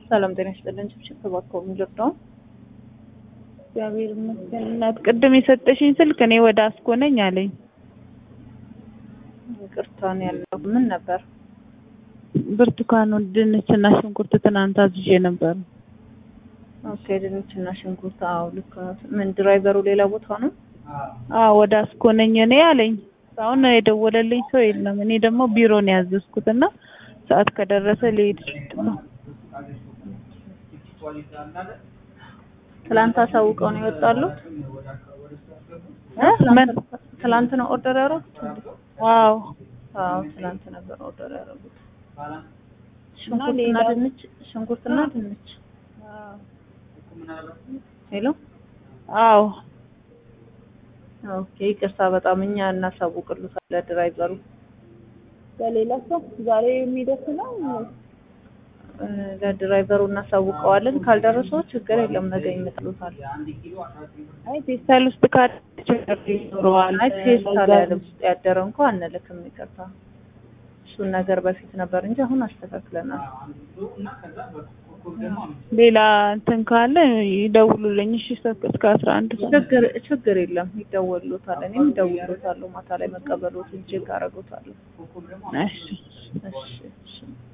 ሰላም ጤና ይስጥልን። ችብችብ እባክዎ የሚልርዳውን እግዚአብሔር ይመስገን። እናት ቅድም የሰጠሽኝ ስልክ እኔ ወደ አስኮ ነኝ አለኝ። ይቅርታን ያለው ምን ነበር? ብርቱካን፣ ድንችና ሽንኩርት ትናንት አዝዤ ነበር። ኦኬ ድንችና ሽንኩርት። አዎ ልክ ነው። ምን ድራይቨሩ ሌላ ቦታ ነው? አዎ ወደ አስኮ ነኝ እኔ አለኝ። አሁን የደወለልኝ ሰው የለም። እኔ ደግሞ ቢሮ ነው ያዘዝኩት እና ሰዓት ከደረሰ ልሄድ ነው። ትላንት አሳውቀው ነው ይወጣሉት? ምን? ትላንት ነው ኦርደር ያደረጉት? አዎ አዎ ትላንት ነበር ኦርደር ያደረጉት። ሽንኩርትና ድንች ሽንኩርትና ድንች። ሄሎ አዎ ኦኬ ይቅርታ በጣም እኛ እናሳውቅልታለን ድራይቨሩ ለሌላ ሰው ዛሬ የሚደርስ ነው። ለድራይቨሩ እናሳውቀዋለን። ካልደረሰው ችግር የለም ነገ ይመጣሉታል። አይ ፌስታል ውስጥ ካለ ችግር ይኖረዋል። አይ ፌስታል ያለ ውስጥ ያደረ እንኳ አንልክም። ይቅርታ እሱን ነገር በፊት ነበር እንጂ አሁን አስተካክለናል። ሌላ እንትን ካለ ይደውሉልኝ። እሺ እስከ አስራ አንድ ችግር ችግር የለም ይደወሉታል። እኔም እደውልሎታለሁ። ማታ ላይ መቀበሎት እጅግ አደርጎታለሁ። እሺ እሺ እሺ